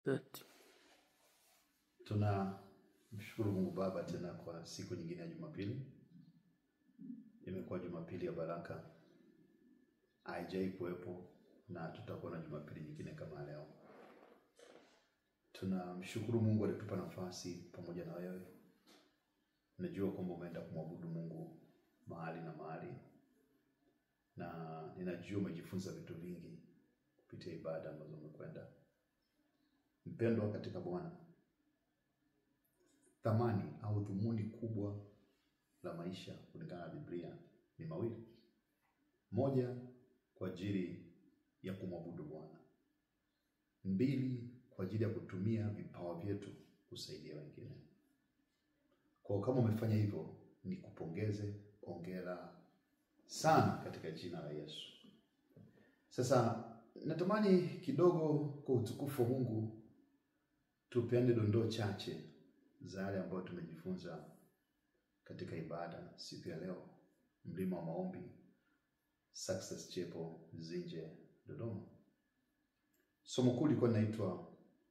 That Tunamshukuru Mungu Baba tena kwa siku nyingine ya Jumapili. Imekuwa Jumapili ya baraka, haijai kuwepo na tutakuwa na Jumapili nyingine kama leo. Tunamshukuru Mungu alitupa nafasi pamoja na wewe. Najua kwamba umeenda kumwabudu Mungu mahali na mahali, na ninajua umejifunza vitu vingi kupitia ibada ambazo umekwenda. Mpendwa katika Bwana, thamani au dhumuni kubwa la maisha kulingana na Biblia ni mawili. Moja, kwa ajili ya kumwabudu Bwana. Mbili, kwa ajili ya kutumia vipawa vyetu kusaidia wengine. Kwa kama umefanya hivyo, ni kupongeze, ongera sana katika jina la Yesu. Sasa natamani kidogo kwa utukufu wa Mungu tupeane dondoo chache za yale ambayo tumejifunza katika ibada siku ya leo, mlima wa maombi, Success Chapel Zinje, Dodoma. Somo kuu lilikuwa linaitwa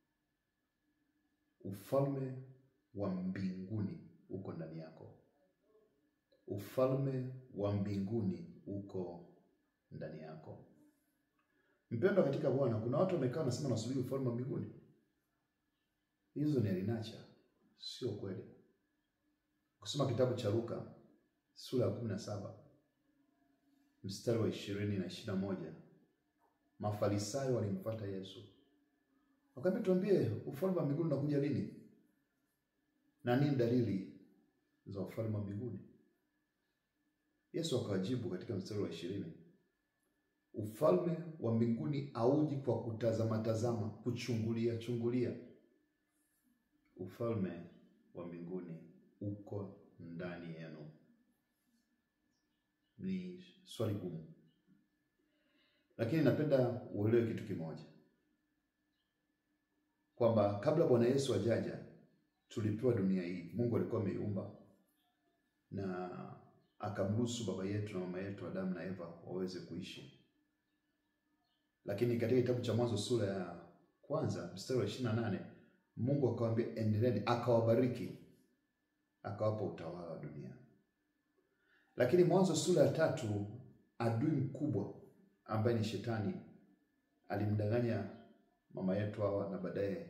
ufalme wa mbinguni uko ndani yako. Ufalme wa mbinguni uko ndani yako. Mpendwa katika Bwana, kuna watu wamekaa wanasema nasubiri ufalme wa mbinguni. Hizo ni alinacha, sio kweli. Kusoma kitabu cha Luka sura ya kumi na saba mstari wa ishirini na ishirini na moja Mafarisayo walimfuata Yesu wakamwambia, tuambie ufalme wa mbinguni unakuja lini na nini dalili za ufalme wa mbinguni? Yesu akawajibu katika mstari wa ishirini ufalme wa mbinguni hauji kwa kutazama tazama, kuchungulia chungulia. Ufalme wa mbinguni uko ndani yenu. Ni swali gumu, lakini napenda uelewe kitu kimoja, kwamba kabla Bwana Yesu ajaja tulipewa dunia hii. Mungu alikuwa ameiumba na akamruhusu baba yetu na mama yetu Adamu na Eva waweze kuishi, lakini katika kitabu cha Mwanzo sura ya kwanza mstari wa ishirini na nane Mungu akawaambia endeleeni, akawabariki, akawapa utawala wa dunia. Lakini Mwanzo sura ya tatu adui mkubwa ambaye ni Shetani alimdanganya mama yetu Hawa na baadaye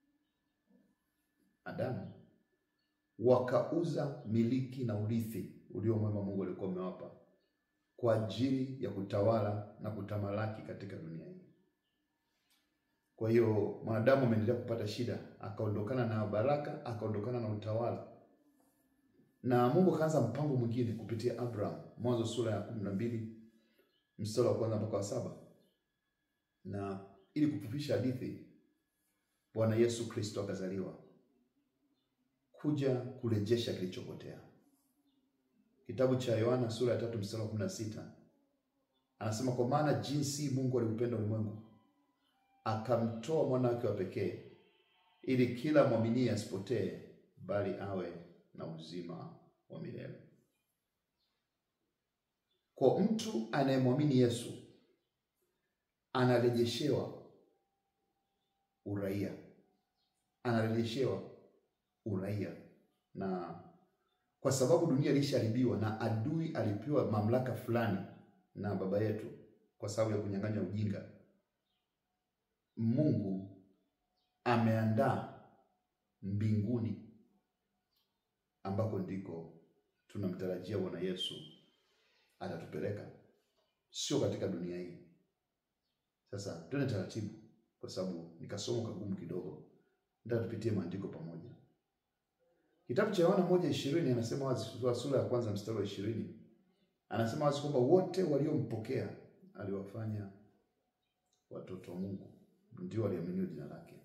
Adamu, wakauza miliki na urithi ulio mwema Mungu alikuwa amewapa kwa ajili ya kutawala na kutamalaki katika dunia hii. Kwa hiyo mwanadamu ameendelea kupata shida, akaondokana na baraka, akaondokana na utawala, na Mungu akaanza mpango mwingine kupitia Abraham, Mwanzo sura ya kumi na mbili mstari wa kwanza mpaka wa saba na ili kufupisha hadithi, Bwana Yesu Kristo akazaliwa kuja kurejesha kilichopotea. Kitabu cha Yohana sura ya tatu mstari wa kumi na sita anasema kwa maana jinsi Mungu aliupenda ulimwengu akamtoa mwana wake wa pekee, ili kila mwaminie asipotee, bali awe na uzima wa milele. Kwa mtu anayemwamini Yesu anarejeshewa uraia, anarejeshewa uraia, na kwa sababu dunia ilishaharibiwa na adui alipewa mamlaka fulani na baba yetu kwa sababu ya kunyang'anya ujinga, Mungu ameandaa mbinguni ambako ndiko tunamtarajia Bwana Yesu atatupeleka, sio katika dunia hii. Sasa twende taratibu, kwa sababu nikasoma kagumu kidogo. Nataka tupitie maandiko pamoja. Kitabu cha Yohana moja ishirini anasema wazi, sura ya kwanza mstari wa ishirini anasema wazi kwamba wote waliompokea aliwafanya watoto wa Mungu, ndio waliaminiwa jina lake.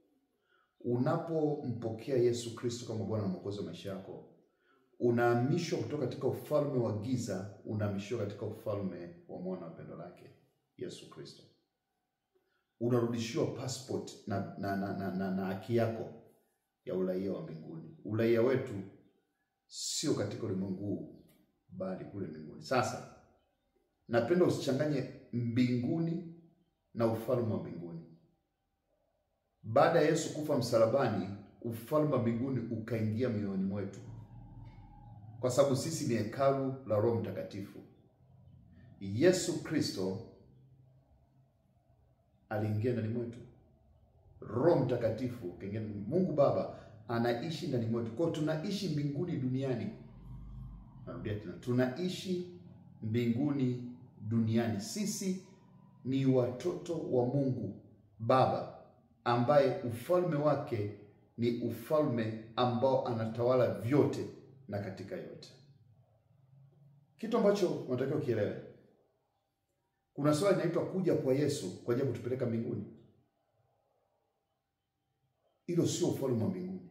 Unapompokea Yesu Kristo kama Bwana na Mwokozi wa maisha yako, unahamishwa kutoka katika ufalme wa giza, unahamishwa katika ufalme wa mwana wa pendo lake Yesu Kristo. Unarudishiwa passport na na na, na, na, na haki yako ya uraia wa mbinguni. Uraia wetu sio katika ulimwengu huu, bali kule mbinguni. Sasa napenda usichanganye mbinguni na ufalme wa mbinguni. baada ya Yesu kufa msalabani, ufalme wa mbinguni ukaingia mioyoni mwetu, kwa sababu sisi ni hekalu la Roho Mtakatifu. Yesu Kristo aliingia ndani mwetu, Roho Mtakatifu kaingia ndani. Mungu Baba anaishi ndani mwetu, kwa hiyo tunaishi mbinguni duniani. Narudia tena, tunaishi mbinguni duniani. Sisi ni watoto wa Mungu Baba ambaye ufalme wake ni ufalme ambao anatawala vyote na katika yote. Kitu ambacho unatakiwa kielewe, kuna swali linaitwa kuja kwa Yesu kwa ajili ya kutupeleka mbinguni. Hilo sio ufalme wa mbinguni.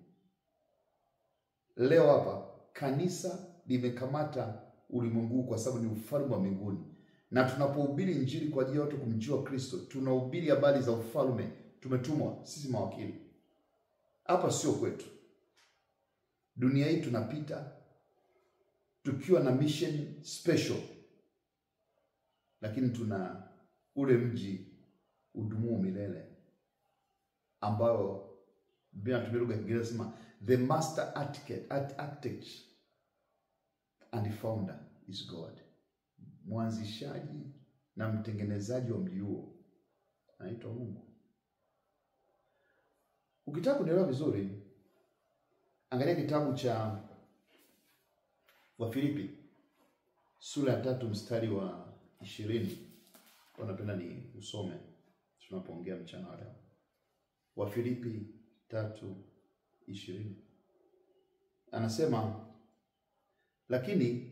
Leo hapa kanisa limekamata ulimwengu kwa sababu ni ufalme wa mbinguni, na tunapohubiri injili kwa ajili ya watu kumjua Kristo, tunahubiri habari za ufalme. Tumetumwa sisi mawakili hapa, sio kwetu. Dunia hii tunapita tukiwa na mission special, lakini tuna ule mji udumuo milele ambao Biblia inatumia lugha ya Kiingereza sema the master architect, architect and founder is God. Mwanzishaji na mtengenezaji wa mji huo anaitwa Mungu. Ukitaka kunielewa vizuri, angalia kitabu cha Wafilipi sura ya tatu mstari wa ishirini. Kwa napenda ni usome tunapoongea mchana wa leo. Wafilipi tatu ishirini anasema, lakini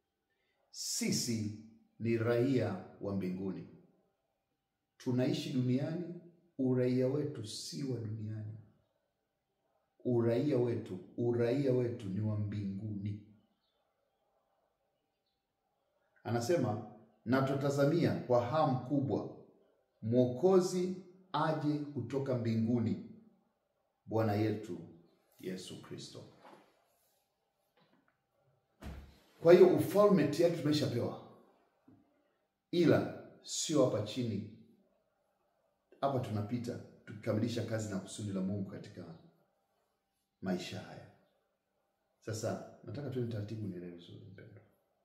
sisi ni raia wa mbinguni, tunaishi duniani, uraia wetu si wa duniani. Uraia wetu, uraia wetu ni wa mbinguni. Anasema na tutatazamia kwa hamu kubwa Mwokozi aje kutoka mbinguni, Bwana yetu Yesu Kristo. Kwa hiyo ufalme tayari tumeshapewa, ila sio hapa chini. Hapa tunapita tukikamilisha kazi na kusudi la Mungu katika maisha haya. Sasa nataka tuende taratibu, nielewe vizuri mpendwa.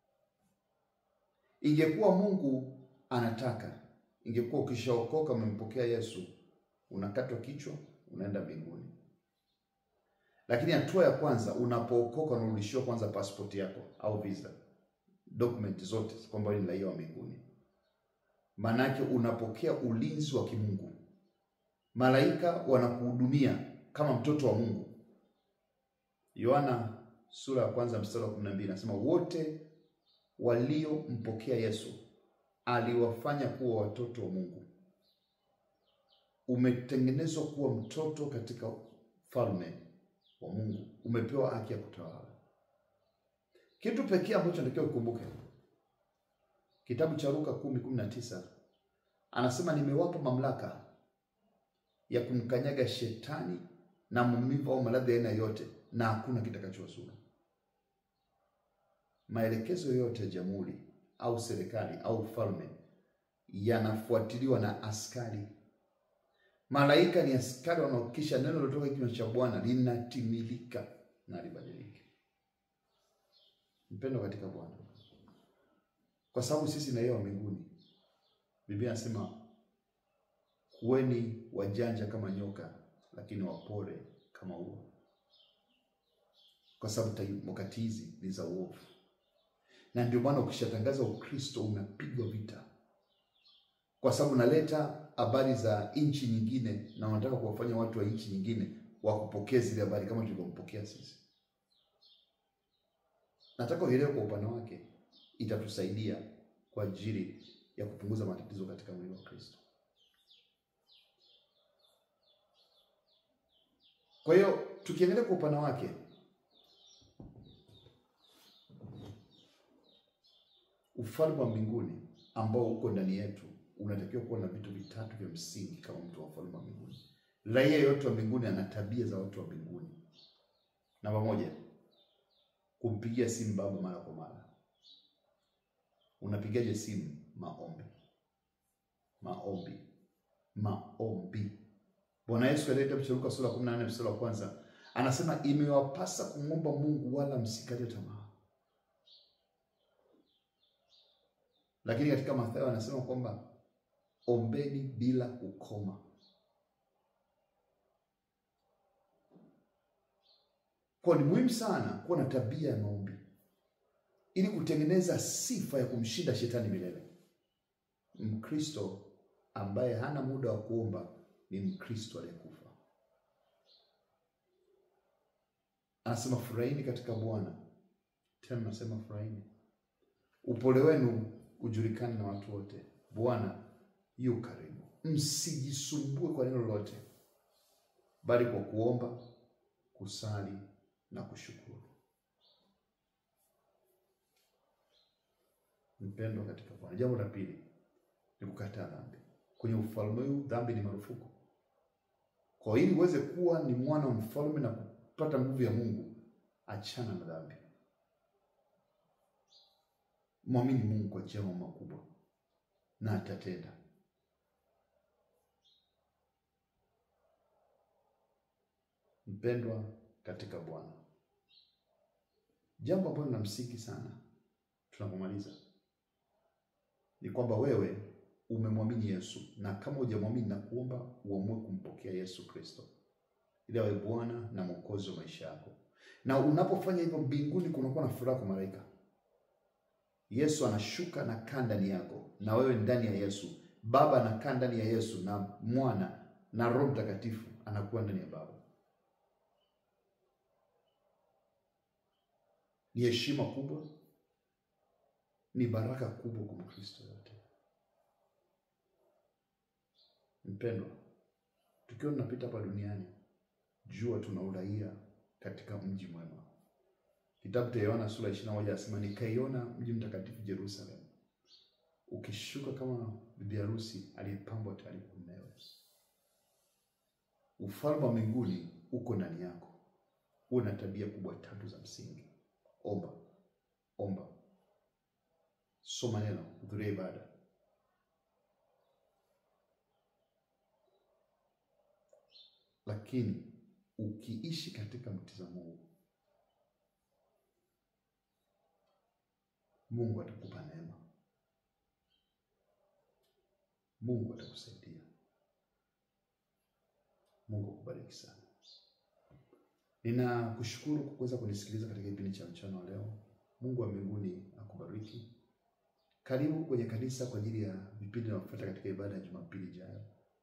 Ingekuwa Mungu anataka, ingekuwa ukishaokoka umempokea Yesu, unakatwa kichwa, unaenda mbinguni. Lakini hatua ya kwanza, unapookoka unarudishiwa kwanza pasipoti yako au visa, dokumenti zote kwamba wewe ni raia wa mbinguni. Maanake unapokea ulinzi wa kimungu, malaika wanakuhudumia kama mtoto wa Mungu. Yohana sura ya kwanza mstari wa kumi na mbili nasema wote waliompokea Yesu aliwafanya kuwa watoto wa Mungu. Umetengenezwa kuwa mtoto katika falme wa Mungu, umepewa haki ya kutawala. Kitu pekee ambacho natakiwa ukumbuke, kitabu cha Luka kumi kumi na tisa anasema nimewapa mamlaka ya kumkanyaga shetani na maumivu au maradhi ya aina yote, na hakuna kitakachowazuru. Maelekezo yoyote ya jamhuri au serikali au ufalme yanafuatiliwa na askari. Malaika ni askari wanaohakikisha neno lilotoka kinywa cha Bwana linatimilika na libadilike. Mpendo katika Bwana, kwa sababu sisi na yeye wa mbinguni, Biblia inasema kuweni wajanja kama nyoka, lakini wapore kama ua, kwa sababu wakati hizi ni za uovu na ndio maana ukishatangaza Ukristo unapigwa vita, kwa sababu unaleta habari za nchi nyingine na unataka kuwafanya watu wa nchi nyingine wakupokee zile habari kama tulivyompokea sisi. Nataka uelewe kwa upande wake, itatusaidia kwa ajili ya kupunguza matatizo katika mwili wa Kristo. Kwa hiyo tukiangalia kwa upande wake ufalme wa mbinguni ambao uko ndani yetu unatakiwa kuwa na vitu vitatu vya msingi kama mtu wa ufalme wa mbinguni. Raia yote wa mbinguni ana tabia za watu wa mbinguni. Namba moja, kumpigia simu Baba mara kwa mara. Unapigaje simu? Maombi, maombi, maombi. Bwana Yesu katika kitabu cha Luka sura ya 14 mstari wa kwanza anasema imewapasa kumwomba Mungu wala msikate tamaa. Lakini katika Mathayo anasema kwamba ombeni bila kukoma. Kwa ni muhimu sana kuwa na tabia ya maombi ili kutengeneza sifa ya kumshinda shetani milele. Mkristo ambaye hana muda wa kuomba ni Mkristo aliyekufa. Anasema furahini katika Bwana. Tena nasema furahini, upole wenu ujulikane na watu wote, Bwana yu karibu. Msijisumbue kwa neno lolote, bali kwa kuomba, kusali na kushukuru. Mpendwa katika Bwana, jambo la pili ni kukataa dhambi. Kwenye ufalme huu dhambi ni marufuku. Kwa ili uweze kuwa ni mwana wa mfalme na kupata nguvu ya Mungu, achana na dhambi. Mwamini Mungu kwa njia mambo makubwa na atatenda. Mpendwa katika Bwana, jambo ambalo la msingi sana tunapomaliza ni kwamba wewe umemwamini Yesu, na kama hujamwamini na kuomba uamue kumpokea Yesu Kristo ili awe Bwana na Mwokozi wa maisha yako. Na unapofanya hivyo, mbinguni kunakuwa na furaha kwa malaika. Yesu anashuka na kaa ndani yako, na wewe ndani ya Yesu. Baba anakaa ndani ya Yesu, na Mwana na Roho Mtakatifu anakuwa ndani ya Baba. Ni heshima kubwa, ni baraka kubwa kwa Mkristo yote. Mpendwa, tukiwa tunapita hapa duniani, jua tuna uraia katika mji mwema. Kitabu cha Yohana sura ishirini na moja anasema nikaiona mji mtakatifu Jerusalem ukishuka kama bibi harusi aliyepambwa tayari kwa mumewe. Ufalme wa mbinguni uko ndani yako. Uwe na tabia kubwa tatu za msingi: omba, omba, soma neno, hudhuria ibada, lakini ukiishi katika mtizamo huu Mungu atakupa neema, Mungu atakusaidia. Mungu akubariki sana. Ninakushukuru kwa kuweza kunisikiliza katika kipindi cha mchana wa leo. Mungu wa mbinguni akubariki. Karibu kwenye kanisa kwa ajili ya vipindi vinavyofuata katika ibada ya Jumapili ijayo.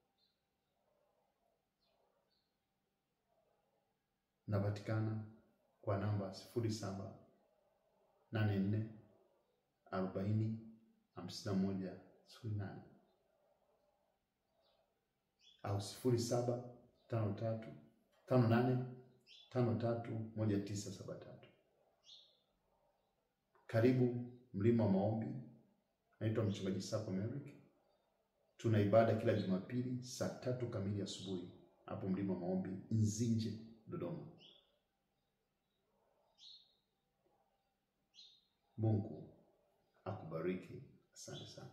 Napatikana kwa namba sifuri saba nane nne arobaini hamsini na moja sifuri nane au sifuri saba tano tatu tano nane tano tatu moja tisa saba tatu. Karibu mlima wa maombi. Naitwa mchungaji Sako Merrick. Tuna ibada kila Jumapili saa tatu kamili asubuhi hapo mlima wa maombi Nzinje, Dodoma. Mungu akubariki. Asante sana.